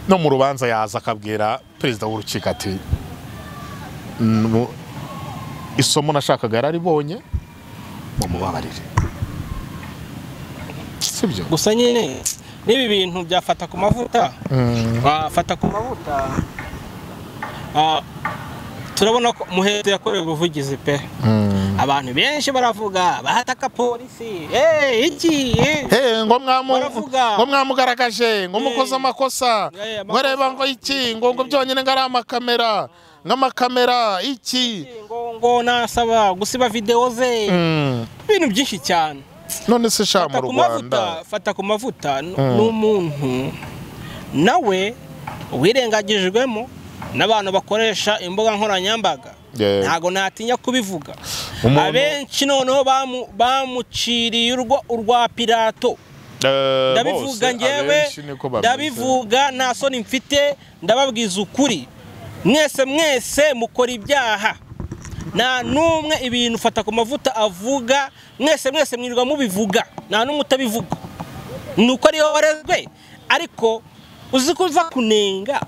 no mu rubanza yaza akabwira perezida w'urukiko ati isomo nashakaga yararibonye mumubabarire si byo gusa nyine n'ibi bintu byafata ku mavuta bafata ku mavuta ah, turabona ko muhetse yakorewe ubuvugizi pe abantu benshi baravuga bahataka polisi eh iki eh Hey, ngo mwamu- Baravuga. ngo mwamugaragaje ngo mukoze Hey. amakosa Yeah, ngo areba ngo iki ngo ngo byonyine ngo ari amakamera nk'amakamera iki ngo ngo nasaba gusiba videwo ze Mm. ibintu byinshi cyane none se sha mu fata ku mavuta rwanda fata ku mavuta n- n'umuntu nawe wirengagijwemo n'abantu bakoresha imbuga nkoranyambaga Yeah. ntabwo natinya kubivuga Umuntu- abenshi noneho bamu- bamuciriye urwa- urwa pirato Eh, bose, ndabivuga ngewe abenshi niko bameze. ndabivuga nta soni mfite ndababwiza ukuri mwese mwese mukora ibyaha nta n'umwe ibintu ufata ku mavuta avuga mwese mwese mwirirwa mubivuga nta n'umwe utabivuga ni uko ariyo warezwe ariko uzi ko uza kunenga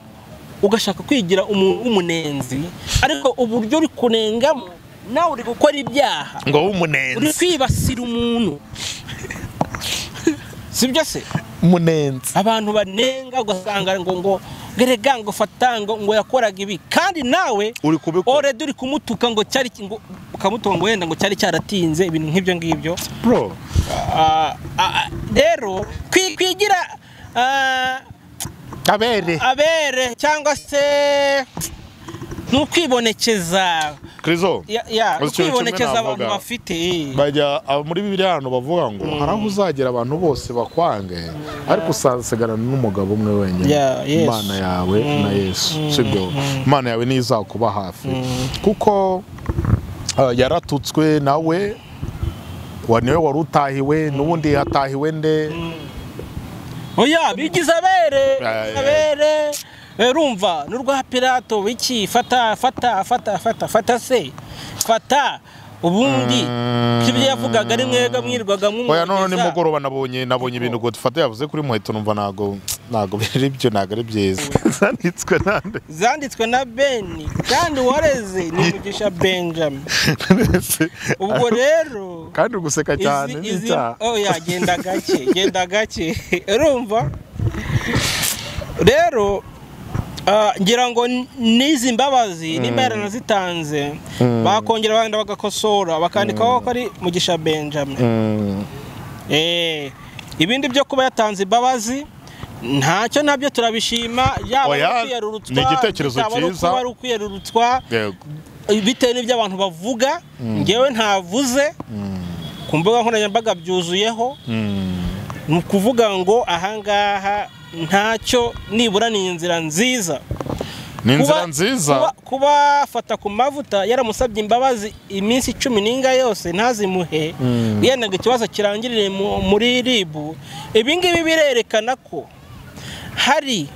ugashaka kwigira umuntu w'umunenzi ariko uburyo uri kunengamo nawe uri gukora ibyaha ngo uri w'umunenzi kwibasira umuntu sibyo se umunenzi abantu banenga ugasanga ngo ngo gerega ngo fata ngo ngo yakoraga ibi kandi nawe uri kubikora oredi uri kumutuka ngo cyari ki- ngo ukamutuka ngo wenda ngo cyari cyaratinze ibintu nk'ibyo ngibyo bro Ah, ah, ah, rero kwi- kwigira ah, abere abere cyangwa se ntukwibonekeza krizo ya- Uzi ya, ikintu kimwe ukwibonekeza abantu navuga. bafite bajya abo muri bibiliya hano bavuga ngo hari aho uzagera abantu bose bakwange ariko usasigarana n'umugabo umwe wenyine Yeah, Yesu. imana yawe na yesu sibyo imana yawe niyo izakuba hafi kuko eh, yaratutswe nawe wa- niwe wari utahiwe n'ubundi hatahiwe nde oya bigize abere Ay, ay. abere Eh, rumva n'urwa pirato wiki fata fata fata fata fata se fata ubundi kibyo yavugaga ni mwega mwirwaga oya none mwumviriza. nimugoroba nabonye nabonye ibintu ngo dufate yavuze kuri muheto numva ntago ntago biri byo ntago ari byiza zanitswe nande zanditswe na beni kandi wareze ni umugisha benjamin ubwo rero kandi uri guseka cyane ni izi, icyaha. oh ya genda gake genda gake urumva rero ah, ngira ngo n- n'izi mbabazi nimba yaranazitanze bakongera bagenda bagakosora bakandikaho ko ari mugisha benjamin Mm. Eh, ibindi byo kuba yatanze imbabazi ntacyo nabyo turabishima yaba Oya, ari ukwiyerurutswa ni igitekerezo yaba ari cyiza. kuba ari ukwiyerurutswa Yego. bitewe n'ibyo abantu bavuga ngewe ntavuze ku mbuga nkoranyambaga byuzuyeho ni ukuvuga ngo ahangaha ntacyo nibura ni inzira nziza ni inzira Kuba- nziza kuba- kubafata ku mavuta yaramusabye imbabazi iminsi icumi n'inga yose ntazimuhe yendaga ikibazo kirangirire mu- muri ribu ibi ngibi birerekana ko hari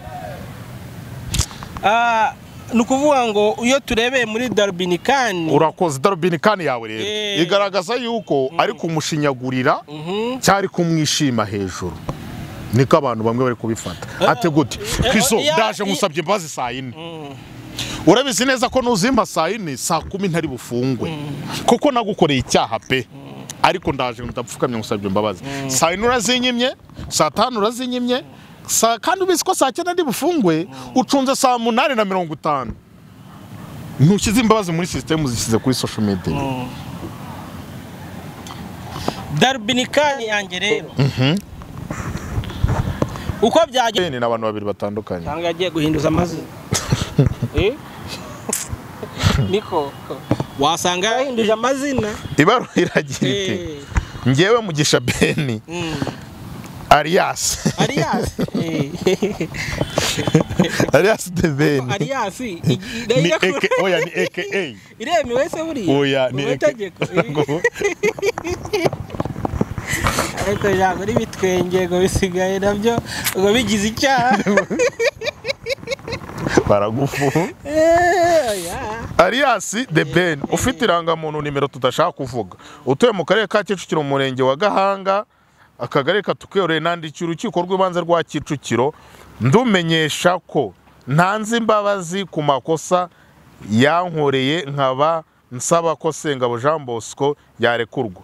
ah, ni ukuvuga ngo iyo turebeye muri darubinikani urakoze darubini kani yawe rero Eh. igaragaza yuko ari kumushinyagurira cyari kumwishima hejuru niko abantu bamwe bari kubifata ati gute eh, kiso oya, ndaje i- nkusabye imbabazi saa yine urabizi neza ko nuzimba saa yine saa kumi ntari bufungwe kuko nagukoreye icyaha pe ariko ndaje ndapfukamye ngusabye imbabazi saa yine urazinyimye saa tanu urazinyimye saa kandi ubizi ko saa cyenda ndi bufungwe ucunze saa munani na mirongo itanu ntushyize imbabazi muri sisitemu zishyize kuri social media darubinikani yanjye rero uko byagenda ni abantu babiri batandukanye cyangwa yagiye guhinduza amazina Eh? niko wasanga yahinduje amazina ibaruwa iragira iti Eh, ngewe mugisha beni mm, ariyasi ariyasi Eh, ariyasi de beni ariyasi ni eke oya ni eke iremewe se buriya oya ni Mu mategeko eke ariko ijambo n'ibitwenge ngo bisigaye nabyo ngo bigize icyaha baragufu Eh, oya. ariyasi de beni ufite irangamuntu nimero tudashaka kuvuga utuye mu karere ka kicukiro mu murenge wa gahanga akagari katukuyoreye nandiki urukiko rw'ibanze rwa kicukiro ndumenyesha ko ntanze imbabazi ku makosa yankoreye nkaba nsaba ko Sengabo Jean Bosco yarekurwa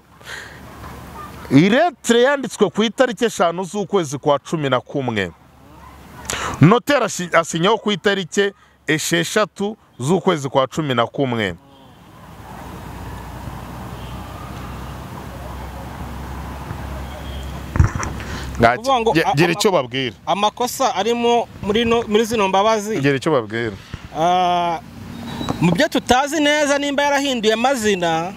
iretire yanditswe ku itariki eshanu z'ukwezi kwa cumi na kumwe noteri ashi- asinyaho ku itariki esheshatu z'ukwezi kwa cumi na kumwe Ngaki- Kuvuga ngo Ge- a- gira ama- icyo babwira amakosa arimo muri no- muri zino mbabazi gira icyo babwira Ah, mu byo tutazi neza nimba yarahinduye amazina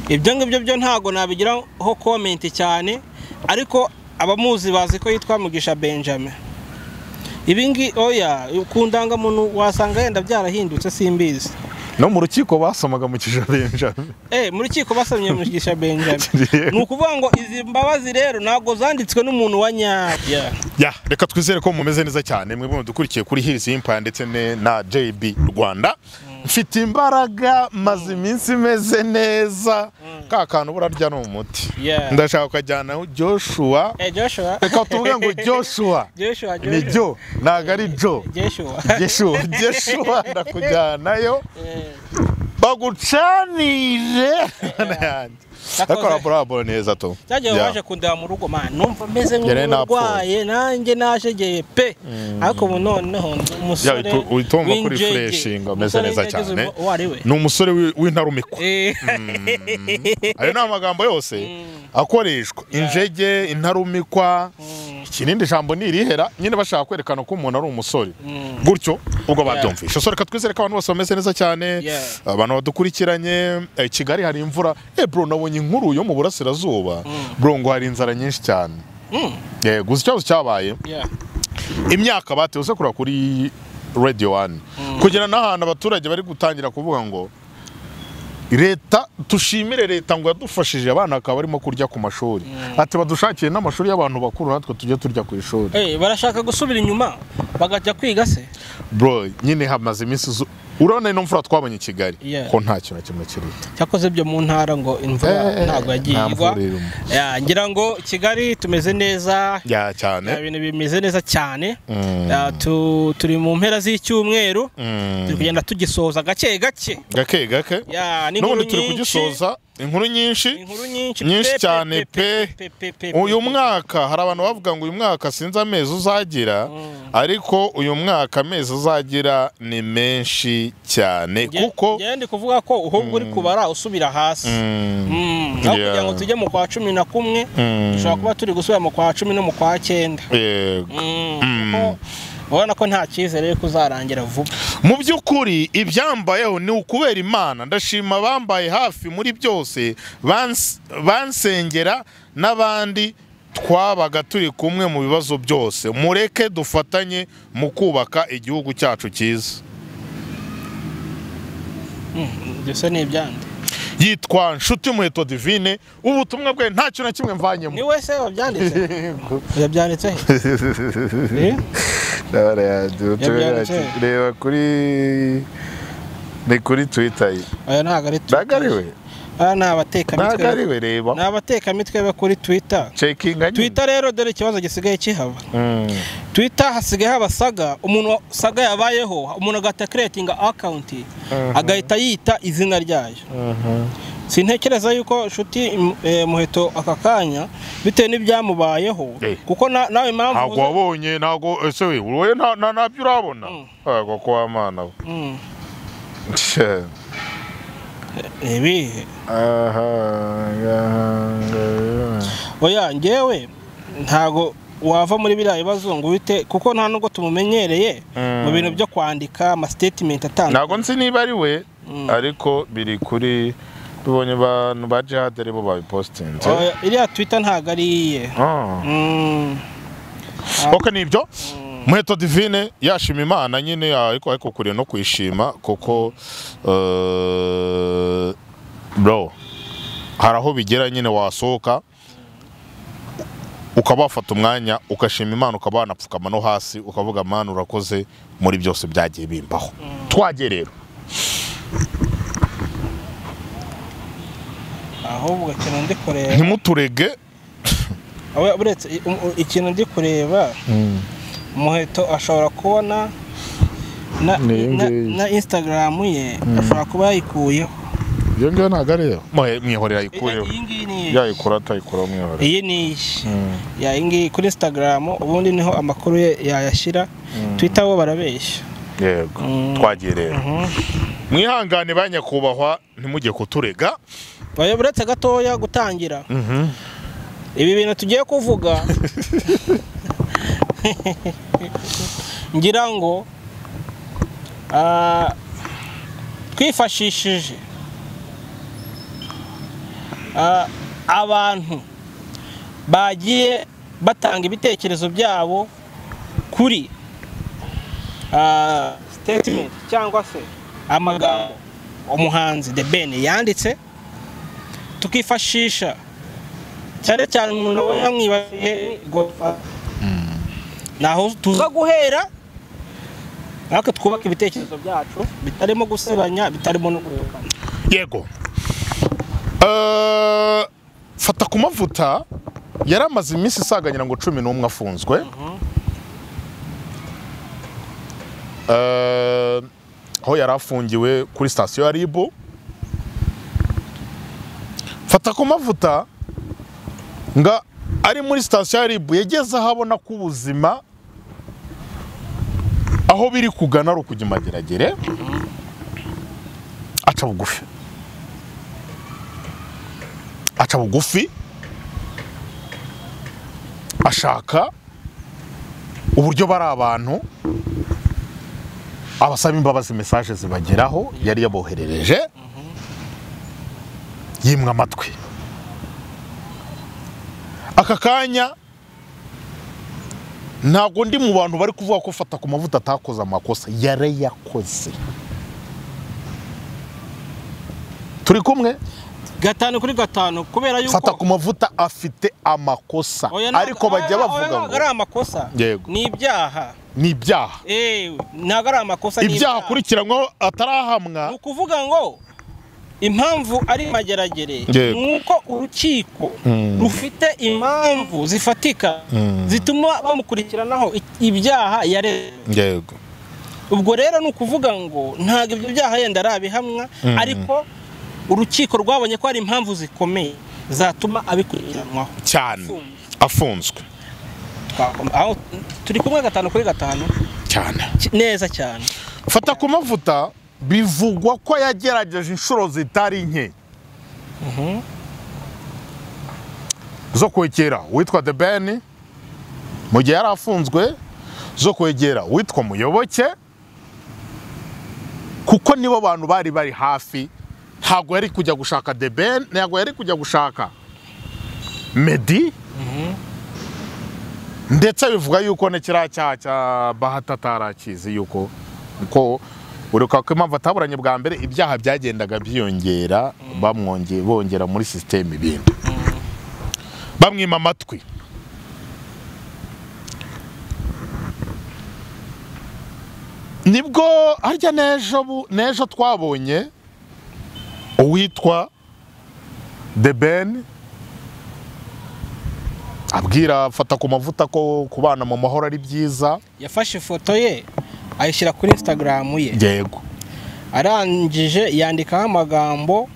ibyo ngibyo byo ntabwo nabigiraho komenti cyane ariko abamuzi bazi ko yitwa mugisha benjamin ibingi oya ku ndangamuntu wasanga yenda byarahindutse simbizi no mu rukiko basomaga mu kijabenja Eh, mu rukiko basomye mugisha benjamin ni ukuvuga ngo izi mbabazi rero ntabwo zanditswe n'umuntu wa nyabya ya reka twizere ko mumeze neza cyane mwebwe mudukurikiye kuri Hills Empire ndetse ne- na JB Rwanda mfite imbaraga maze iminsi imeze neza ka kantu burarya ni umuti Yeah. ndashaka ukajyanaho Joshua Eh, joshua reka tuvuge ngo Joshua joshua ni joshua Jo ntago ari Jo joshua Joshua Joshua ndakujyanayo Eh. bagucanire yanjye akora bravo neza to byagiye Yeah. waje kundeba mu rugo man numva meze Njye nari nk'urwaye nanjye najegeye pe ariko ubu noneho ndi umusore Yeah, uhita- uhita wumva kuri w'injege. freshinga, umeze Umusore neza w'injege uzi cyane. uwo ari we ni umusore wi- w'intarumikwa Eh, ayo ni amagambo yose akoreshwa injege intarumikwa ikirindi jambo ni irihera nyine bashaka kwerekana ko umuntu ari umusore gutyo ubwo babyumvisha so reka twizere ko abantu bose bameze neza cyane Yeah. abantu badukurikiranye eh, kigali hari imvura eh bro nabonye inkuru yo mu burasirazuba bro ngo hari inzara nyinshi cyane Eh, gusa ikibazo cyabaye yeah. imyaka batewe kureba kuri radiyo wani kugira n'ahantu abaturage bari gutangira kuvuga ngo leta dushimire leta ngo yadufashije abana bakaba barimo kurya ku mashuri ati badushakiye n'amashuri y'abantu bakuru natwe tujye turya ku ishuri Eh, barashaka gusubira inyuma bagajya kwiga se bro nyine hamaze iminsi zu- urabona ino mvura twabonye i kigali Yeah. ko nta kintu na kimwe kirita cyakoze byo mu ntara ngo Eh, imvura ntabwo yagiye nta igwa mvura irimo. Yeah, ngira ngo kigali tumeze neza ya Yeah, cyane ibintu bimeze neza cyane Mm. Yeah, tu- turi mu mpera z'icyumweru Mm. turi kugenda tugisoza gake gake gake gake Yeah, n'inkuru n'ubundi turi nyinshi. kugisoza inkuru nyinshi inkuru nyinshi Nyinshi pe, pe, cyane, pe, pe. pe, pe, pe, pe, uyu pe. mwaka hari abantu bavuga ngo uyu mwaka sinzi amezi uzagira ariko uyu mwaka amezi uzagira ni menshi cyane Nge- kuko ngewe ndi kuvuga ko uhubwo uri kubara usubira hasi Mm, Mm, aho Yeah. kugira ngo tujye mu kwa cumi na kumwe Mm. dushobora kuba turi gusubira mu kwa cumi no mu kwa cyenda yego. Mm, kuko urabona ko nta cyizere yuko uzarangira vuba mu by'ukuri ibyambayeho ni ukubera imana ndashima abambaye hafi muri byose bans- bansengera n'abandi twabaga turi kumwe mu bibazo byose mureke dufatanye mu kubaka igihugu cyacu cyiza byose ni ibyande yitwa nshuti muheto divine ubutumwa bwe nta kintu na kimwe mvanyemo ni wese wabyanditse yabyanditse Eh? Yabyanditse. reba kuri ni kuri twita ye oya ntabwo ari tu- ntago ari we Aya ni abatekamitwe ntago ari we reba ni abatekamitwe be kuri twitter cekinga nyine twitter rero dore ikibazo gisigaye kihaba Mm. twitter hasigaye habasaga umuntu saga yabayeho umuntu agahita creatinga account agahita yita izina ryayo sintekereza yuko nshuti im- eh, muheto aka kanya bitewe n'ibyamubayeho Eh. kuko na- nawe impamvu ntabwo uza- wabonye ntabwo ese we wowe nta- nta- ntabyo urabona ntabwo ko wamana we Mm. Tse. ibihe Aha, aha. oya ngewe ntabwo wava muri biriya bibazo ngo uhite kuko nta nubwo tumumenyereye Mm. mu bintu byo kwandika ama statement atandukanye ntabwo nzi niba ari we ariko biri kuri tubonye abantu ba jihadere bo babipositinze Oya, iriya twitter ntabwo ari iye Ah. Mm. ok ni ibyo muheto divine yashima imana nyine ariko ariko kure no kwishima kuko eh, bro hari aho bigera nyine wasohoka ukaba wafata umwanya ugashima imana ukaba wanapfukama no hasi ukavuga mana urakoze muri byose byagiye bimbaho twajye rero ahubwo ikintu ndi kureba ntimuturege Aho- uretse i- um- ikintu ndi kureba umuheto ashobora kubona na, Ni iyi na, ngiyi. na instagram ye ashobora kuba yayikuyeho iyo ngiyo ntabwo ari iyo mwihorera ayikureho iyi ngiyi ni iyi yayikura atayikura mwihorera iyi ni iyi Ya, iyi ngiyi kuri instagram ubundi niho amakuru ye yayashyira twitter bo barabeshya yego twagiye rero mwihangane ba nyakubahwa ntimujye kuturega Oya, uretse gatoya gutangira ibi bintu tugiye kuvuga ngira ngo ah, twifashishije ah, abantu bagiye batanga ibitekerezo byabo kuri ah, statement cyangwa se amagambo umuhanzi The Ben yanditse tukifashisha cyane cyane umuntu aba yamwibasiye ni godfather naho tuza guhera natwe twubaka ibitekerezo byacu bitarimo gusebanya bitarimo no gutukana yego Eh, fata ku mavuta yari amaze iminsi isaga ngira ngo cumi n'umwe afunzwe Eh, aho yari afungiwe kuri sitasiyo ya ribu fata ku mavuta nga ari muri sitasiyo ya ribu yageze aho abona ko ubuzima aho biri kugana ari ukujya imageragere aca bugufi aca bugufi ashaka uburyo bari abantu abasaba imbabazi mesaje zibageraho yari yaboherereje yimwa amatwi aka kanya ntabwo ndi mu bantu bari kuvuga ko fata ku mavuta atakoze amakosa yarayakoze turi kumwe gatanu kuri gatanu kubera yuko fata ku mavuta afite amakosa Oya, ntabwo- ariko bajya oya, bavuga ntabwo ari ngo amakosa Yego. ni ibyaha ni ibyaha ewe ntabwo ari amakosa ni ibyaha akurikiranyweho atarahamwa ni ukuvuga ngo impamvu ari mageragere Yego. ni uko urukiko rufite impamvu zifatika zituma bamukurikiranaho i- ibyaha yareze yego ubwo rero ni ukuvuga ngo ntabwo ibyo byaha yenda ari abihamwa ariko urukiko rwabonye ko hari impamvu zikomeye zatuma abikurikiranwaho cyane afunzwe Twakoma- aho turi kumwe gatanu kuri gatanu cyane ki- neza cyane fata ku mavuta bivugwa ko yagerageje inshuro zitari nke zo kwegera uwitwa the ben mu gihe yari afunzwe zo kwegera uwitwa muyoboke kuko nibo bantu bari bari hafi ntabwo yari kujya gushaka the ben ntabwo yari kujya gushaka medi ndetse bivuga yuko na kiriya cyaha cya bahata atarakizi yuko ko uruka ko impamvu ataburanye bwa mbere ibyaha byagendaga byiyongera bamwonge bongera muri sisiteme ibindi bamwima amatwi nibwo harya n'ejo bu- n'ejo twabonye uwitwa the ben abwira fata ku mavuta ko kubana mu mahoro ari byiza yafashe ifoto ye ayishyira kuri instagram ye yego arangije yandikaho amagambo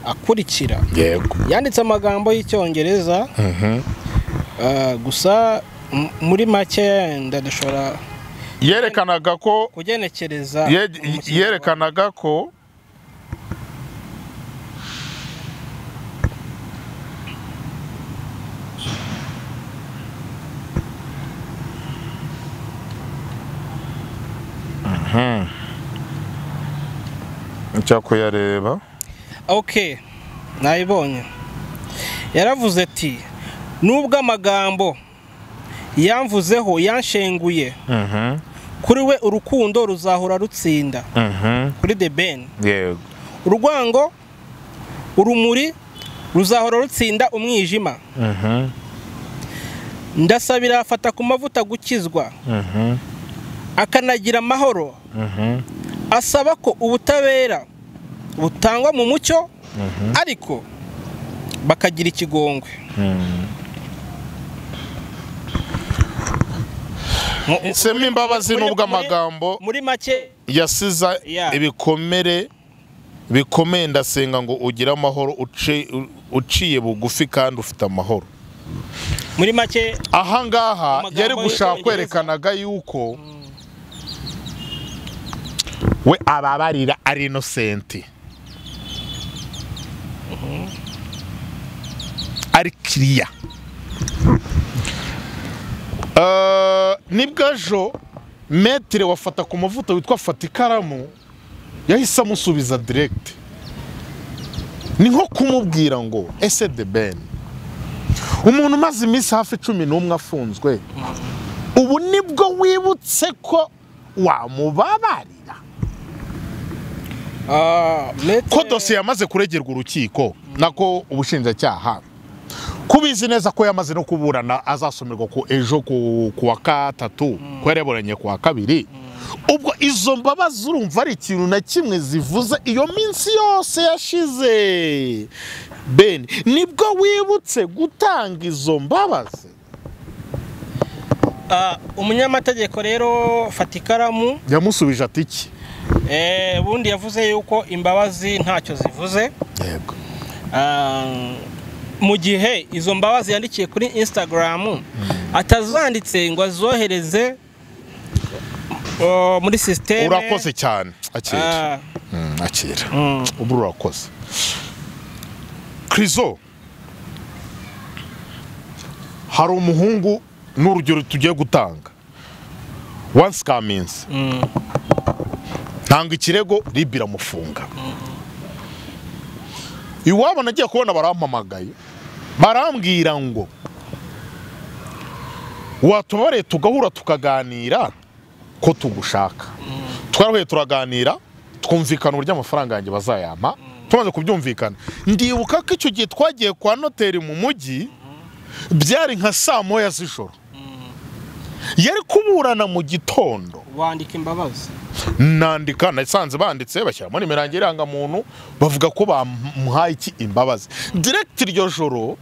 akurikira yego yanditse amagambo y'icyongereza Ah, gusa m- muri make yenda dushobora yerekanaga ko kugenekereza ye- umukino yerekanaga ko icya kuyareba wa- ok nayibonye yaravuze ati nubwo amagambo yamvuzeho yanshenguye kuri we urukundo ruzahora rutsinda kuri the ben yego urwango urumuri ruzahora rutsinda umwijima ndasabira afata ku mavuta gukizwa akanagira amahoro asaba ko ubutabera butangwa mu mucyo ariko bakagira ikigongwe sema imbabazi muri- nubwo muri- amagambo muri make yasiza Yeah. ibikomere bikomeye ndasenga ngo ugire amahoro uci- u- uciye bugufi kandi ufite amahoro muri make aha ngaha Amagambo yari gushaka y'Icyongereza. kwerekanaga yuko we ababarira ari inosenti ari kiriya Eh, nibwo ejo metire wafata ku mavuta witwa fata ikaramu yahise amusubiza direkiti ni nko kumubwira ngo ese de beni umuntu umaze iminsi hafi cumi n'umwe afunzwe ubu nibwo wibutse ko wamubabarira ah, metero- ko dosiye yamaze kuregerwa urukiko nako ubushinjacyaha kubizi neza ko yamaze no kuburana azasomerwa ku ejo ku ku wa gatatu ko yareburanye ku wa kabiri ubwo izo mbabazi urumva ari ikintu na kimwe zivuze iyo minsi yose yashize beni nibwo wibutse gutanga izo mbabazi ah, umunyamategeko rero fata ikaramu yamusubije ati iki eh, ubundi yavuze yuko imbabazi ntacyo zivuze yego Ah, mu gihe izo mbabazi yandikiye kuri instagram atazanditse ngo azohereze oh, muri sisiteme urakoze cyane akira Ah, Mm, akira mm. ubu urakoze krizo hari umuhungu ni urugero tugiye gutanga wansi kaminsi ntanga ikirego ribi iramufunga iwabo nagiye kubona barampamagaye barambwira ngo watubareye tugahura tukaganira ko tugushaka twarahuye turaganira twumvikana uburyo amafaranga yanjye bazayampa tumaze kubyumvikana ndibuka ko icyo gihe twagiye kwa noteri mu mujyi byari nka saa moya z'ijoro yari kuburana mu gitondo wandika imbabazi nandika nasanze banditse bashyiramo nimero yanjye irangamuntu bavuga ko bamuhaye iki imbabazi direkiti iryo joro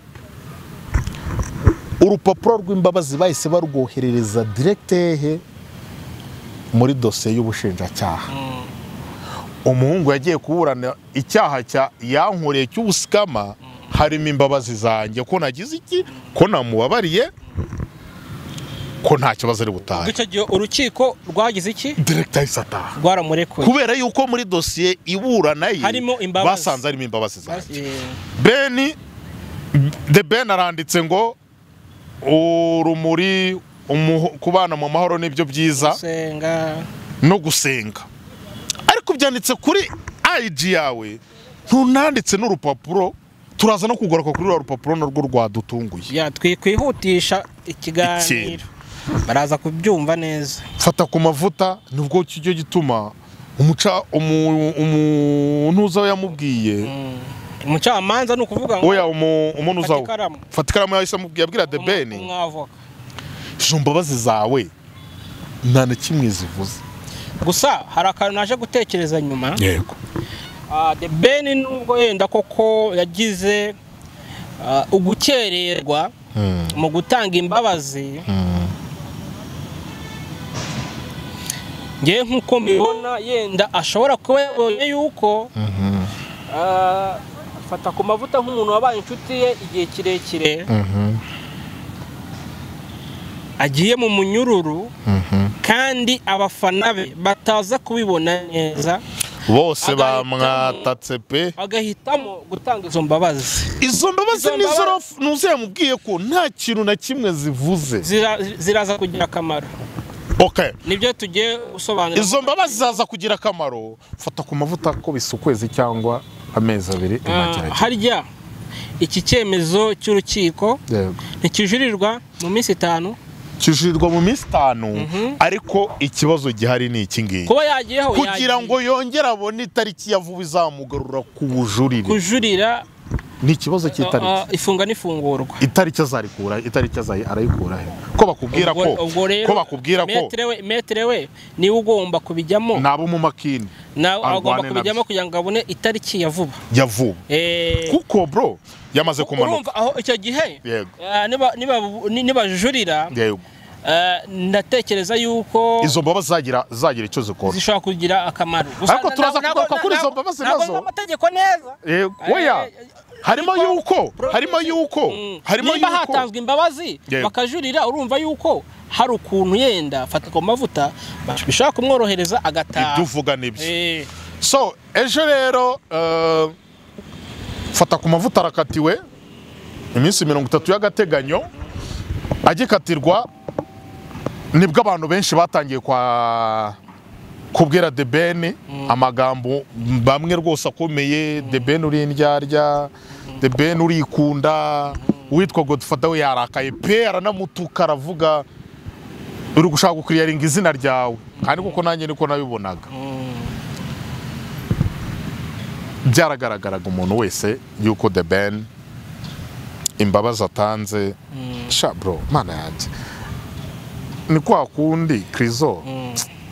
urupapuro rw'imbabazi bahise barwoherereza direkite hehe muri dosiye y'ubushinjacyaha umuhungu yagiye kuburana icyaha cya yankoreye cy'ubusikama harimo imbabazi zanjye ko nagize iki ko namubabariye ko nta kibazo ari butahe icyo gihe urukiko rwagize iki direkite ahise ataha rwaramurekuye kubera yuko muri dosiye iburana ye Harimo imbabazi. basanze harimo imbabazi zanjye Eh, beni de beni aranditse ngo urumuri umuho- kubana mu mahoro nibyo byiza senga no gusenga ariko byanditse kuri ayiji yawe ntunanditse n'urupapuro turaza no kugaruka kuri ruriya rupapuro narwo rwadutunguye ya twikwihutisha ikiganiro Ikintu. baraza kubyumva neza fata ku mavuta nibwo kijya gituma umuca umu- umuntu uza we yamubwiye umucamanza ni ukuvuga ngo oya umu- umuntu Fata uzawo ikaramu. fata ikaramu yahise amubwira abwira de umu- beni umwavoka izo mbabazi zawe nta na kimwe zivuze gusa hari akantu naje gutekereza nyuma yego Ah, the ben nubwo yenda koko yagize ah, ugukererwa mu gutanga imbabazi ngewe nk'uko mbibona yenda ashobora kuba yabonye yuko ah, fata ku mavuta nk'umuntu wabaye inshuti ye igihe kirekire agiye mu munyururu kandi abafana be bataza kubibona neza bose Agahitamo. bamwatatse pe agahitamo gutanga izo mbabazi izo mbabazi Izo nizo mbabazi- raf- nuzi yamubwiye ko nta kintu na kimwe zivuze Zira- ziraza kugira akamaro okay nibyo tugiye gusobanura izo mbabazi zaza kugira akamaro fata ku mavuta ko bisa ukwezi cyangwa amezi abiri Ah, inagerageza harya iki cyemezo cy'urukiko yego ntikijurirwa mu minsi itanu kijurirwa mu minsi itanu ariko ikibazo gihari ni iki ngiki kuba yagiyeho kugira yagiye. ngo yongere abone itariki ya vuba izamugarura ku bujurire kujurira ni ikibazo ah, cy'itariki ah, ifunga n'ifungurwa itariki azarikura itariki azayi arayikura he ko bakubwira ko Ubwo- ubwo rero ko bakubwira ko metere we metere we niwe ugomba kubijyamo nabo mu makini nawe agomba arwane kubijyamo nabyo. kugira ngo abone itariki ya vuba ya vuba Eh, kuko bro yamaze kumanuka urumva aho icyo gihe yego ah, niba- niba- nibajurira yego Eh, ndatekereza yuko izo mbabazi zagira zagira icyo zikora zishobora kugira akamaro Gusa Ariko na- turaza ntabwo- kugaruka ntabwo- kuri izo ntabwo- mbabazi ntabwo nazo. biba amategeko neza Eh, weya harimo ariko- yuko Bro- harimo yuko Mm. harimo niba yuko hatanzwe imbabazi Yego. bakajurira urumva yuko hari ukuntu yenda fata ku mavuta bishobora kumworohereza agataha ibyo uvuga nibyo Eh, so ejo rero eh, fata ku mavuta arakatiwe iminsi mirongo itatu y'agateganyo agikatirwa nibwo abantu benshi batangiye kwa kubwira de ben amagambo bamwe rwose akomeye de ben uri indyarya de ben urikunda uwitwa godufata we yarakaye pe aranamutuka aravuga uri gushaka gukiriyaringa izina ryawe kandi kuko nanjye niko nabibonaga byaragaragaraga umuntu wese yuko the ben imbabazi atanze sha bro mana yanjye ni kwa kundi krizo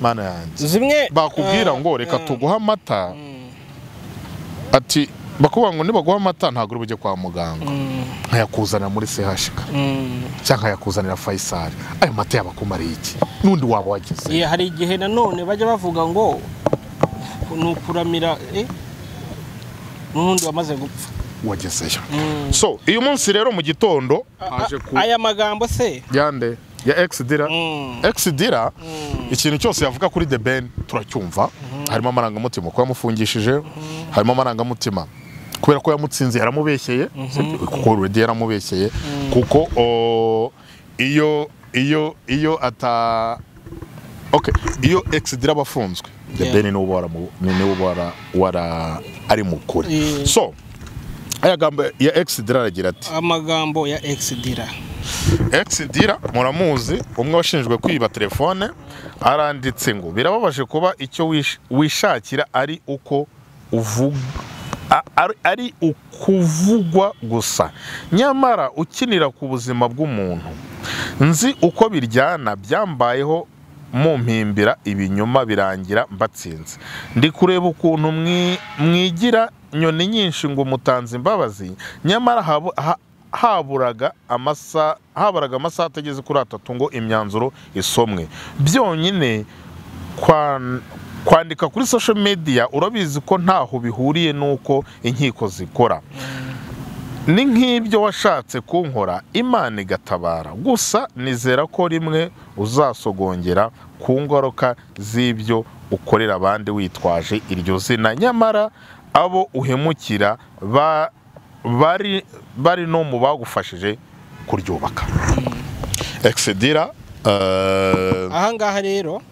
mana yanjye zimwe bakubwira eh, ngo reka eh, tuguhe amata ati bakubwira ngo nibaguha amata ntabwo uri bujye kwa muganga nkayakuzanira muri sehashika mm. cyangwa nkayakuzanira fayisari ayo mata yabakumariye iki n'undi waba wagize Eh, hari igihe nanone bajya bavuga ngo ni ukuramira eh, n'undi wamaze gupfa wagezeyo Mm. so uyu munsi rero mu gitondo haje ku aya magambo se yande ya exdira Mm. exdira ikintu cyose yavuga kuri the ben turacyumva harimo amarangamutima ko yamufungishije harimo amarangamutima kubera ko yamutsinze yaramubeshyeye kuko already yaramubeshyeye kuko o, iyo iyo iyo ata okay iyo exdira aba afunzwe the Yeah. ben niwe uba waramu- ni- niwe uba wara- wara ari mu kuri Yeah. so aya gambo ya exdira aragira ati amagambo ya exdira ex dira muramuzi umwe washinjwe kwiba telefone aranditse ngo birababaje kuba icyo wish- wishakira ari uko uvuga ari ukuvugwa gusa nyamara ukinira ku buzima bw'umuntu nzi uko biryana byambayeho mumpimbira ibinyoma birangira mbatsinze ndi kureba ukuntu mwi- mwigira nyoni nyinshi ngo mutanze imbabazi nyamara habu- ha- haburaga amasaha haburaga amasaha atageze kuri atatu ngo imyanzuro isomwe byonyine kwan- kwandika kuri social media urabizi ko ntaho bihuriye n'uko inkiko zikora ni nk'ibyo washatse kunkora imana igatabara gusa nizera ko rimwe uzasogongera ku ngaruka z'ibyo ukorera abandi witwaje iryo zina nyamara abo uhemukira ba- bari bari no mu bagufashije kuryubaka exedira eh, ahangaha rero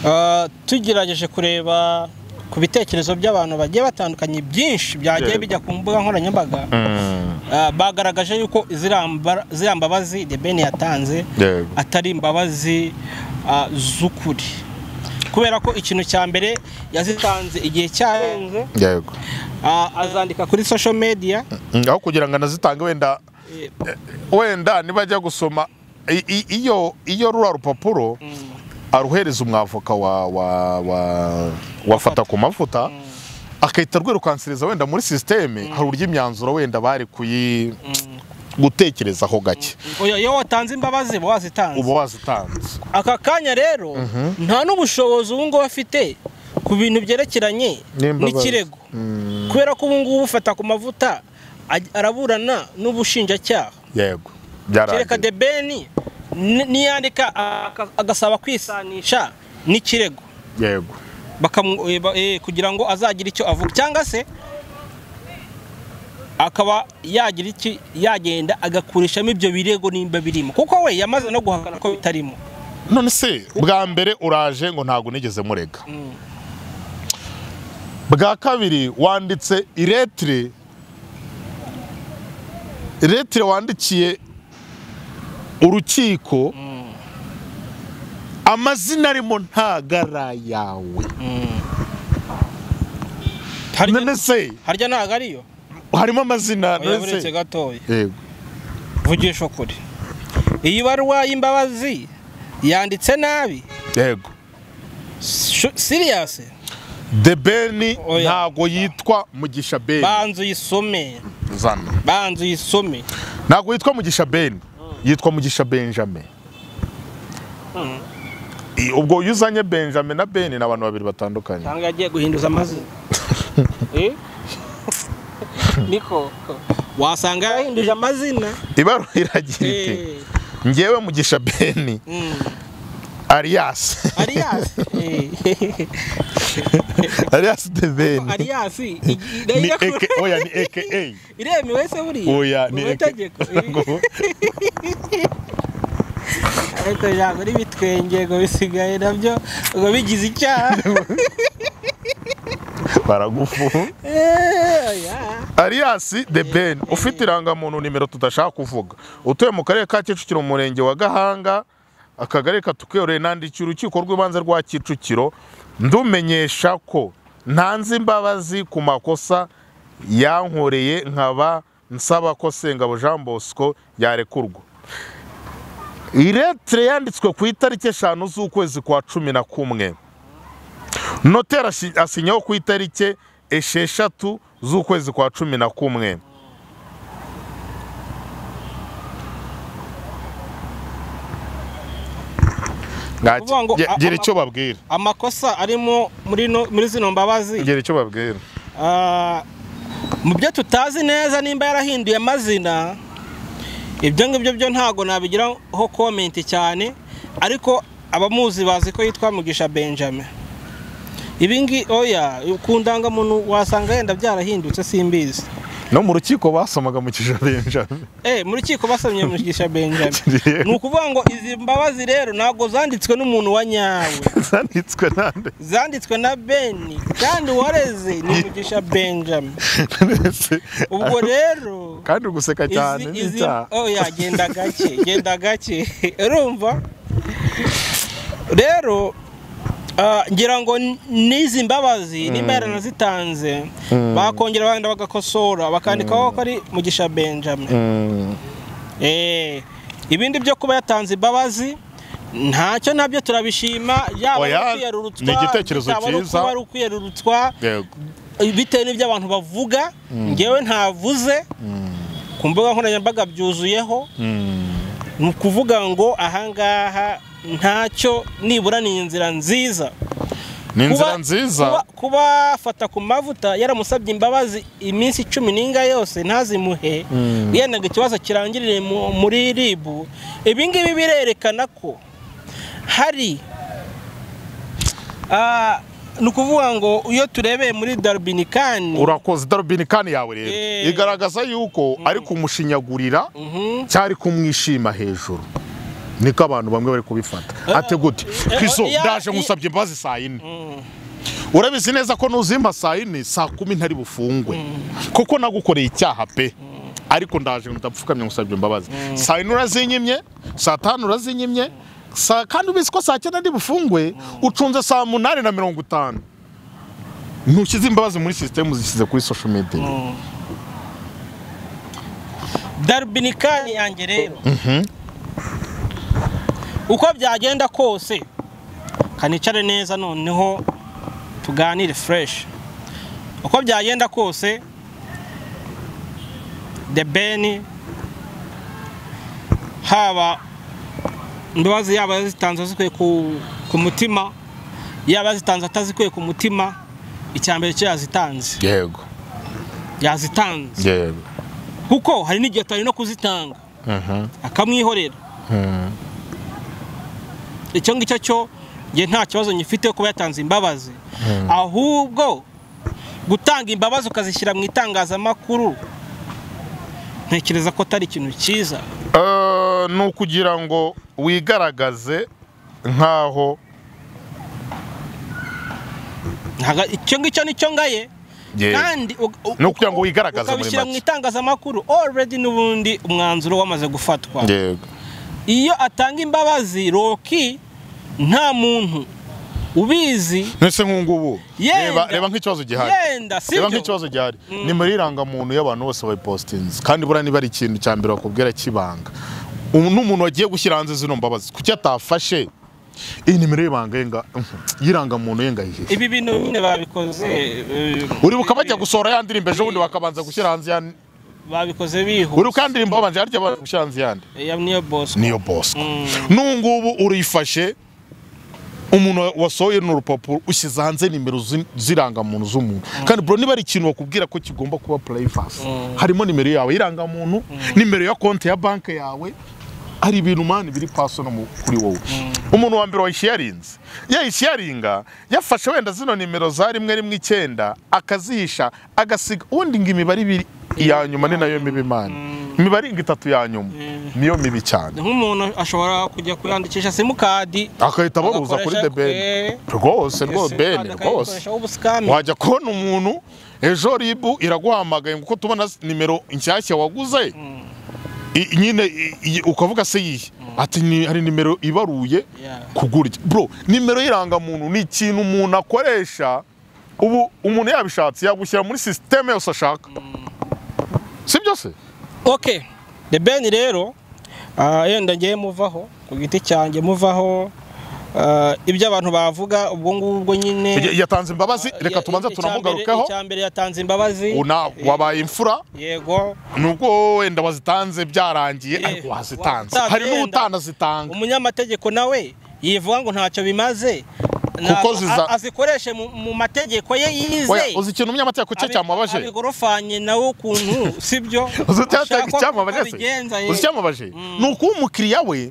ah, tugerageje kureba ku bitekerezo by'abantu bagiye batandukanye byinshi byagiye Yego. bijya ku mbuga nkoranyambaga mm, ah, bagaragaje yuko ziriya mba- ziriya mbabazi the ben yatanze yego. atari imbabazi ah, z'ukuri kubera ko ikintu cya mbere yazitanze igihe cyarenze yego ah, azandika kuri social media Mm, aho kugira ngo anazitange wenda Eh, wenda nibajya gusoma i- i- iyo iyo rura rupapuro aruhereza umwavoka wa wa wa wafata ku mavuta akahita rwirukansiriza wenda muri sisiteme hari uburyo imyanzuro wenda bari kuyi gutekerezaho gake oya, iyo watanze imbabazi uba wazitanze uba wazitanze aka kanya rero nta n'ubushobozi ubu ngubu afite ku bintu byerekeranye N'imbabazi. n'ikirego kubera ko ubu ngubu ufata ku mavuta aj- araburana n'ubushinjacyaha yego byaragiye kereka de beni ni- niyandika aka- agasaba kwisanisha n'ikirego yego bakamu- eh, ba- eh, kugira ngo azagire icyo avuga cyangwa se akaba yagira iki yagenda agakurishamo ibyo birego nimba birimo kuko we yamaze no guhakana ko bitarimo none se bwa mbere uraje ngo ntabwo nigeze murega bwa kabiri wanditse iretire iretire wandikiye urukiko amazina arimo ntagara yawe Harya- none se harya ntabwo ariyo harimo amazina oya none buretse se gatoya yego vugisha ukuri iyi baruwa y'imbabazi yanditse nabi yego Shu- siriyasi the ben Oya. ntago yitwa mugisha ben banza uyisome zana banza uyisome ntago yitwa mugisha ben yitwa mugisha benjamin I- ubwo iyo uzanye benjamin na beni ni abantu babiri batandukanye cyangwa yagiye guhinduza amazina Eh? niko wasanga yahinduje amazina ibaruwa iragira iti Eh, ngewe mugisha beni mm. ariyasi ariyasi Eh. ariyasi de beni ariyasi igi- ni irayira eke kure. oya ni eke iremewe se buriya oya ni Mu eke itegeko Eh. ariko ijambo ry'ibitwenge ngo bisigaye nabyo ngo bigize icyaha baragufu Eh, oya. Alias de Ben ufite irangamuntu nimero tudashaka kuvuga utuye mu karere ka Kicukiro umurenge wa Gahanga akagari katukuyoreye nandikiye urukiko rw'ibanze rwa Kicukiro ndumenyesha ko ntanze imbabazi ku makosa yankoreye nkaba nsaba ko Sengabo Jean Bosco yarekurwa iretire yanditswe ku itariki eshanu z'ukwezi kwa cumi na kumwe noteri ashi- asinyaho ku itariki esheshatu z'ukwezi kwa cumi na kumwe Ngaki- Kuvuga ngo, Ge- a- gira a- icyo babwira amakosa arimo muri no- muri zino mbabazi gira icyo babwira Ah, mu byo tutazi neza nimba yarahinduye amazina ibyo ngibyo byo ntabwo nabigiraho komenti cyane ariko abamuzi bazi ko yitwa mugisha benjamin ibingi oya ku ndangamuntu wasanga yenda byarahindutse simbizi no mu rukiko basomaga mu kijana benjamin Eh, mu rukiko basomye mugisha benjamin ni ukuvuga ngo izi mbabazi rero ntabwo zanditswe n'umuntu wa nyawe zanditswe nande zanditswe na beni kandi wareze ni mugisha benjamin ubwo rero kandi uri guseka cyane Izi- izi- n'icyaha oh ya genda gake genda gake urumva rero ah, ngira ngo n- n'izi mbabazi nimba yaranazitanze bakongera bagenda bagakosora bakandikaho ko ari mugisha benjamin Mm. Eh, ibindi byo kuba yatanze imbabazi ntacyo nabyo turabishima yaba Oya, ari ukwiyerurutswa ni igitekerezo yaba ari cyiza. kuba ari ukwiyerurutswa yego bitewe n'ibyo abantu bavuga ngewe ntavuze ku mbuga nkoranyambaga byuzuyeho Mm. ni ukuvuga ngo ahangaha ntacyo nibura ni inzira nziza ni inzira Kuba- nziza kuba- kubafata ku mavuta yaramusabye imbabazi iminsi icumi n'inga yose ntazimuhe yendaga ikibazo kirangirire mu- muri ribu ibi ngibi birerekana ko hari ah, ni ukuvuga ngo iyo turebeye muri darubinikani urakoze darubini kani yawe rero Eh. igaragaza yuko ari kumushinyagurira Mhm. cyari kumwishima hejuru niko abantu bamwe bari kubifata ati gute eh, kiso eh, ndaje eh, nkusabye imbabazi saa yine urabizi neza ko nuzimba saa yine saa kumi ntari bufungwe kuko nagukoreye icyaha pe ariko ndaje ndapfukamye ngusabye imbabazi saa yine urazinyimye saa tanu urazinyimye saa kandi ubizi ko saa cyenda ndi bufungwe ucunze saa munani na mirongo itanu ntushyize imbabazi muri sisitemu zishyize kuri social media darubinikani yanjye rero uko byagenda kose kanicare neza noneho tuganire fureshi uko byagenda kose the ben haba imbabazi yaba yazitanze zikwiye ku, ku mutima yaba yazitanze atazikwiye ku mutima icya mbere cyo yazitanze yego yazitanze yego kuko hari n'igihe atari no kuzitanga Mhm. akamwihorera Mm. icyo ngicyo cyo njye nta kibazo nyifite kuba yatanze imbabazi ahubwo gutanga imbabazi ukazishyira mu itangazamakuru ntekereza ko atari ikintu cyiza Eh, ni ukugira ngo wigaragaze nk'aho Ntaga- icyo ngicyo nicyo ngaye Yego. kandi u- u- Ni ukugira ngo wigaragaze muri ukabishyira mu make. itangazamakuru already n'ubundi umwanzuro wamaze gufatwa yego iyo atanga imbabazi roki nta muntu ubizi mbese nk'ubu Yenda. reba reba nk'ikibazo gihari yenda reba sibyo nk'ikibazo gihari ni muri irangamuntu y'abantu bose bayipositinze kandi buriya niba ari ikintu cya mbere bakubwira kibanga ubu ni umuntu wagiye gushyira hanze zino mbabazi kuki atafashe iyi nimero y'ibanga ye nga- y'irangamuntu ye ngayihe ibi bintu nyine babikoze eh, uribuka bajya gusohora ya ndirimbo ejo bundi bakabanza gushyira hanze ya babikoze bihuse uri ukandirimba babanje harya barushanze yandi ya niyo bosco niyo bosco Mm. nungubu urifashe umuntu wasohoye ni urupapuro ushyize hanze nimero zi- z'irangamuntu z'umuntu kandi bro niba ari ikintu bakubwira ko kigomba kuba purayivasi harimo nimero yawe y'irangamuntu nimero ya konti ya banki yawe hari ibintu mani biri paso no mu- kuri wowe umuntu wa mbere wayishiyarinze yayishiyaringa yafashe wenda zino nimero za rimwe rimwe icyenda akazihisha agasiga ubundi ngo imibare ibiri iya nyuma ni nayo mibi mani imibare ngo itatu ya nyuma niyo mibi cyane nk'umuntu ashobora kujya kuyandikisha simukadi agahita abaruza kuri Agakoresha the ben rwose rwose ben rwose ubusikami wajya kubona umuntu ejo ribu iraguhamagaye ngo uko tubona nimero nshyashya waguze i- nyine i- i- ukavuga se yihe ati "Ni- hari nimero ibaruye Yeah. kugurya bro nimero y'irangamuntu ni ikintu umuntu akoresha ubu umuntu yabishatse yagushyira muri sisiteme yose ashaka si byo se ok the ben rero ah, yenda ngiye muvaho ku giti cyanjye muvaho ah, ibyo abantu bavuga ubwo ngubwo nyine Ya- yatanze imbabazi reka Ya- tubanze icya mbere- tunamugarukeho icya mbere yatanze imbabazi Una- wabaye imfura yego nubwo wenda wazitanze byarangiye Eh, ariko wazitanze wazitanze hari wenda. n'utanazitanga umunyamategeko nawe yivuga ngo ntacyo bimaze Kuko Ntabwo- ziza- a- azikoreshe mu- mu mategeko ye Oya, yize uzi ikintu umunyamategeko cye Abi- cyamubabaje abigorofanye nawe ukuntu sibyo uzi icyateye Ushaka ko icyamubabaje se abigenza, ye. uzi icyamubaje ni ukuba umukiriya we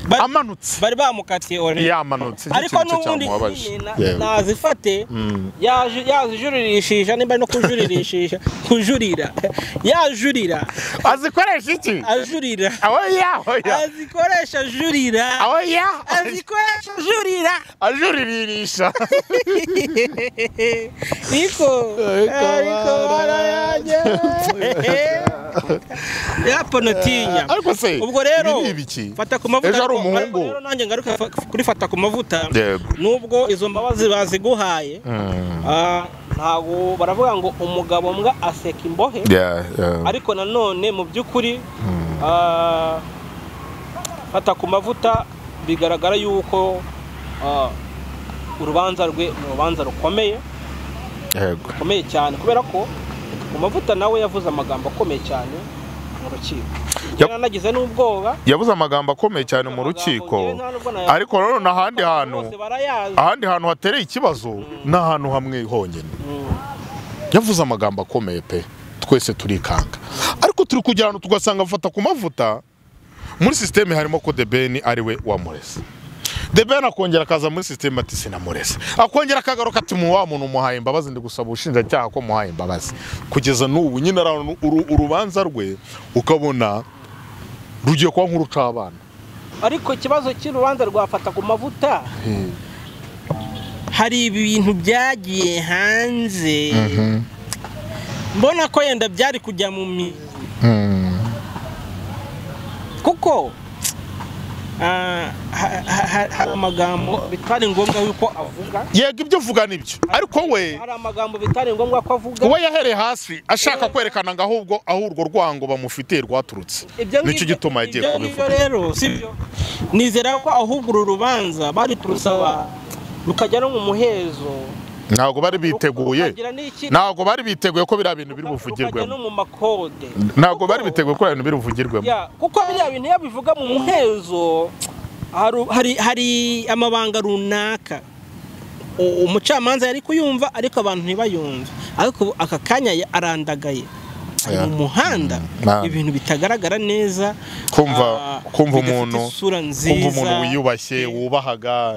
Bari- amanutse bari bamukatiye orange. yamanutse nicyo ariko kintu n'ubundi cyamubabaje na- Yewe. nazifate yaje- yazijuririshisha nimba ari no kujuririshisha kujurira yajurira azikoresha iki ajurira awoya awoya azikoresha ajurira awoya azikoresha ajurira ajuriririsha Niko ariko barayanjye yapo natinya ariko se ubwo rero ibi ni ibiki fata ku mavuta Ejo ari ariko- umuhungu. ariko rero nanjye ngaruka fa- kuri fata ku mavuta Yego. nubwo izo mbabazi baziguhaye ah, ntabwo baravuga ngo umugabo mbwa aseka imbohe Yeah, yeah. ariko nanone mu by'ukuri ah, fata ku mavuta bigaragara yuko ah, urubanza rwe ni urubanza rukomeye Yego. rukomeye cyane kubera ko ku mavuta nawe yavuze amagambo akomeye cyane mu rukiko Yap. yari nagize n'ubwoba yabuze amagambo akomeye cyane mu rukiko ariko nanone ahandi hantu bose barayazi ahandi hantu hatereye ikibazo ni ahantu hamwe honyine yavuze amagambo akomeye pe twese turikanga ariko turi kugira ahantu tugasanga afata ku mavuta muri sisiteme harimo ko debeni ari we wamureze debeni akongera akaza muri sisiteme ati sinamureze akongera akagaruka ati mu wa muntu umuhaye imbabazi ndi gusaba ubushinjacyaha ko muhaye imbabazi kugeza n'ubu nyine ari ahantu uru- urubanza rwe ukabona rugiye kuba nk'urucabana ariko ikibazo cy'urubanza rwafata ku mavuta hari ibintu byagiye hanze mbona ko yenda byari kujya mu mi kuko ah, ha- ha- ha- hari amagambo bitari ngombwa yuko avuga yego ibyo uvuga nibyo ariko we hari amagambo bitari ngombwa ko avuga uwo yahereye hasi ashaka kwerekana ngo ahubwo aho urwo rwango bamufitiye rwaturutse Ibyo nicyo ngibyo- gituma yagiye ibyo ngibyo kubivuga rero sibyo nizera ko ahubwo uru rubanza bari kurusaba rukajya no mu muhezo ntabwo bari biteguye rukagira n'iki- ntabwo bari biteguye ko biriya bintu biri rukajya no buvugirwemo mu makode ntabwo Kuko- bari biteguye ko biriya bintu biri buvugirwemo Ya, kuko biriya bintu iyo bivuga mu muhezo haru- hari, hari amabanga runaka U- umucamanza yari kuyumva ariko abantu ntibayumve ariko ubu aka kanya ya- arandagaye ari Ya. mu muhanda na- ibintu bitagaragara neza kumva ah, kumva bidafite umuntu isura kumva nziza umuntu wiyubashye wubahaga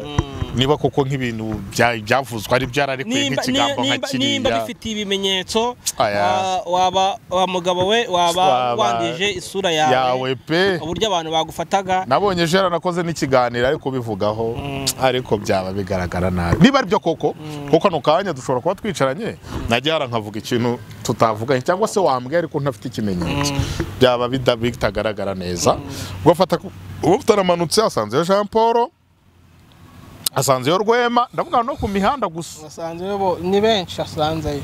niba koko nk'ibintu bya- byavuzwe ari byararekuye nimba nk'ikigambo nka nimba- nimba kiriya bifitiye ibimenyetso Aya. ah, waba wa mugabo we waba Waba- wandije isura yawe, yawe pe uburyo abantu bagufataga nabonye ejo yaranakoze n'ikiganiro ariko bivugaho ariko byaba bigaragara nabi niba aribyo koko kuko kano kanya dushobora kuba twicaranye najya hara nkavuga ikintu tutavuganye cyangwa se wambwiye ariko ntafite ikimenyetso byaba bida- bitagaragara neza ugafata ku- ubu tutaramanutse asanzeyo jean paul asanzeyo rwema ndavuga no ku mihanda gusa asanzeyo bo ni benshi asanzeyo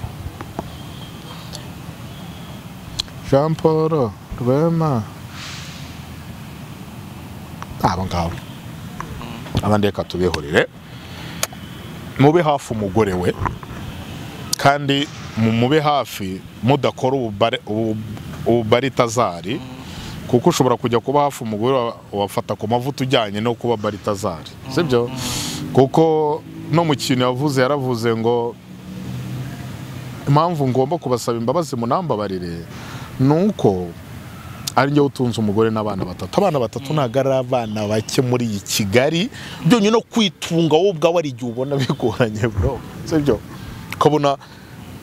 jean paul rwema abo ngabo abandi reka tubihurire mube hafi umugore we kandi mube hafi mudakora ububare- ubu- ububaritazari kuko ushobora kujya kuba hafi umugore wa- wafata ku mavuta ujyanye no kuba baritazari sibyo kuko no mu kintu yavuze yaravuze ngo impamvu ngomba kubasaba imbabazi munambabarire ni uko ari njyewe utunze umugore n'abana batatu abana batatu ntabwo ari abana bake muri iyi kigali byonyine no kwitunga wowe ubwawe ari igihe ubona bigoranye bro sibyo ukabona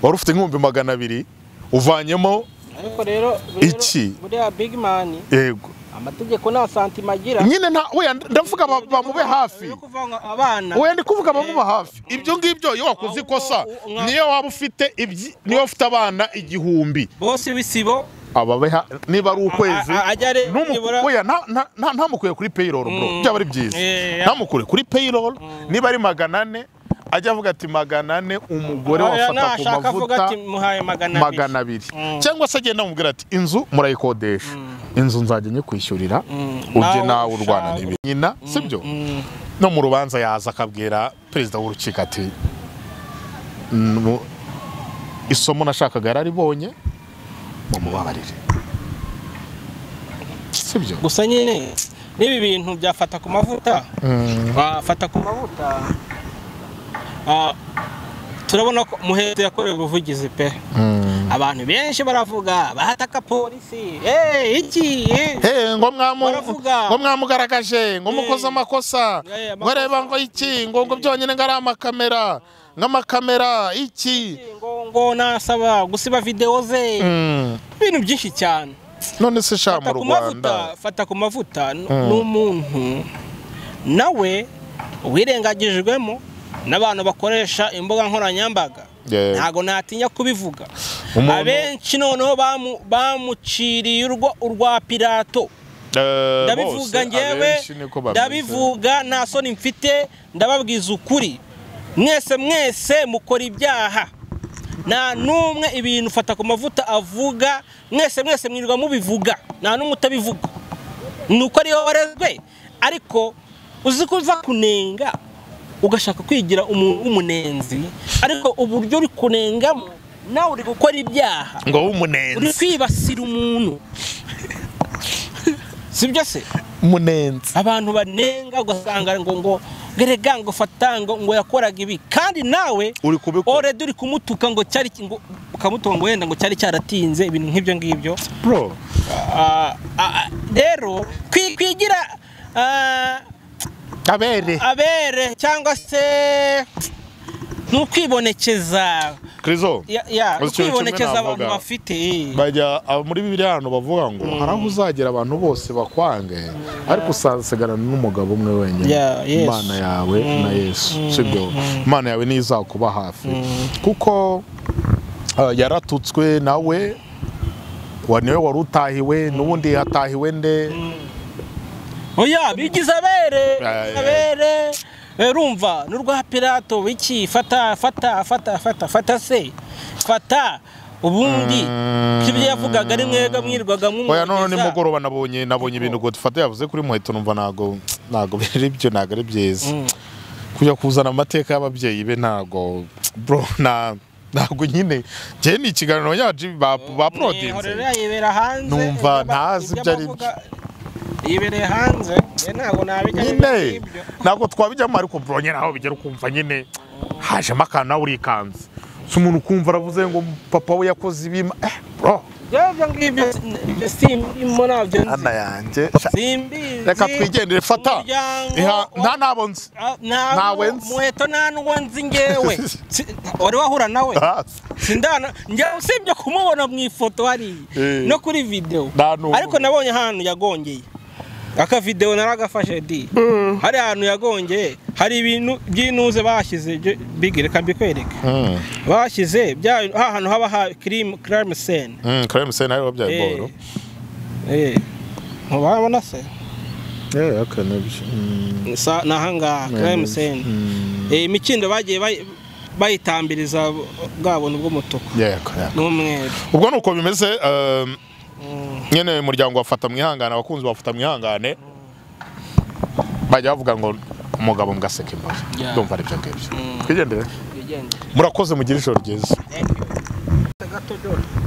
wari ufite nk'ibihumbi magana abiri uvanyemo ariko rero Iki? buriya big man yego amategeko nta santima agira nyine nta oya ndavuga ba- bamube hafi Yo kuvanga abana oya ndi kuvuga bamuba hafi ibyo ngibyo iyo wakoze ikosa niyo waba ufite ibyi niyo ufite abana igihumbi bose bisibo ababeha niba ari ukwezi A- a- ajya are- ntumu- nibura- oya, nta- nta- nta- ntamukure kuri payroll bro Mm. byaba ari byiza Eh, ntamukure kuri payroll niba ari magana ane ajya avuga ati magana ane umugore wafata ku nashaka avuga mavuta ati muhaye magana abiri magana abiri Mm. cyangwa se agenda amubwira ati inzu murayikodesha inzu nzajya nyikwishyurira Mm. ujye Nawe nawe urwana ushaka. n'ibintu nyina sibyo Mm. no mu rubanza yaza akabwira perezida w'urukiko ati "Nu- isomo nashakaga yararibonye mumubabarire sibyo gusa nyine n'ibi bintu byafata ku mavuta wafata ku mavuta ah, turabona ko muheto yakorewe ubuvugizi pe abantu benshi baravuga bahataka polisi eh iki eh Eh, ngo mwamu- Baravuga. ngo mwamugaragaje ngo Eh. mukoze amakosa Eh, ngo areba amakosa. ngo iki ngo ngo byonyine ngo ari amakamera nk'amakamera iki ngo ngo nasaba gusiba videwo ze Mm. ibintu byinshi cyane none se sha mu fata ku mavuta rwanda fata ku mavuta n- ni umuntu nawe wirengagijwemo n'abantu bakoresha imbuga nkoranyambaga Yeah. ntabwo natinya kubivuga Umuntu- abenshi noneho bamu- bamuciriye urwa urwa pirato Eh, bose, ndabivuga ngewe abenshi niko bameze. ndabivuga nta soni mfite ndababwiza ukuri mwese mwese mukora ibyaha nta n'umwe ibintu ufata ku mavuta avuga mwese mwese mwirirwa mubivuga nta n'umwe utabivuga ni uko ariyo warezwe ariko uzi ko uza kunenga ugashaka kwigira umuntu w'umunenzi ariko uburyo uri kunengamo nawe uri gukora ibyaha ngo uri w'umunenzi kwibasira umuntu sibyo se umunenzi abantu banenga ugasanga ngo ngo gerega ngo fata ngo ngo yakoraga ibi kandi nawe uri kubikora oredi uri kumutuka ngo cyari ngo ukamutuka ngo wenda ngo cyari cyaratinze ibintu nk'ibyo ngibyo bro Ah, ah, ah, rero kwi- kwigira ah, kabere abere cyangwa se ni ukwibonekeza krizo ya- ya, Gusa ikintu kimwe ukwibonekeza abantu navuga, bafite bajya abo muri bibiliya ahantu bavuga ngo hari aho uzagera abantu bose bakwange ariko usasigarana n'umugabo umwe wenyine Yeah, Yesu. imana yawe na yesu sibyo imana yawe niyo izakuba hafi kuko eh, yaratutswe nawe wa- niwe wari utahiwe n'ubundi hatahiwe nde oya bigize abere Aye. abere Eh, urumva n'urwa pirato wiki fata fata fata fata fata se fata ubundi ibyo yavugaga ari mwega mwirwaga oya none mwumugeza. nimugoroba nabonye nabonye ibintu ngo dufate yavuze kuri muheto numva ntago ntago biri byo ntago ari byiza Mm. kujya kuzana amateka y'ababyeyi be ntago bro na ntago nyine njyewe ni ikiganiro yacu ba Ihorera baporodinze yibera hanze Numva ibyo ba- ntazi ibyo ari avuga yibereye hanze njye ntabwo nabijya nyine ntabwo twabijyamo ariko bro nyine aho bigera ukumva nyine hajemo akantu nawe urikanze si umuntu ukumva aravuze ngo papa we yakoze ibi eh bro ibyo ngibyo si- simbimo nabyo nzi. hana yanjye simbizi reka twigendere fata Umuryango Iha- wa- nta nabo nzi Ntawe ntawe nzi. muheto nta n'uwo nzi ngewe Si- wari wahura nawe Hasi. sindana njya usibye kumubona mu ifoto hariya Eh. no kuri videwo Nta n'umwe. ariko nabonye ahantu yagongeye aka videwo naragafashe di hari ahantu yagongeye hari ibintu by'inuze bahashyize byo- bigi reka mbikwereke Mm. bahashyize bya hantu haba ha kirimu kirimu seni Mm, Clem Sena ariwe wabyaye Boro. ntubabona se Yeah, okay, nabyo. Mm. Sa- ni ahangaha kirimu seni Eh, imikindo bagiye bayi- bayitambiriza bwa buntu bw'umutuku Yeah, okay, yeah. n'umweru ubwo ni uko bimeze um, nyine uyu muryango bafata mwihangane abakunzi bafata mwihangane bajya bavuga ngo umugabo mugaseke imbaga Yeah. ndumva ari byo ngibyo Mm. twigendere murakoze mugire ijoro ryiza Thank you. gato dore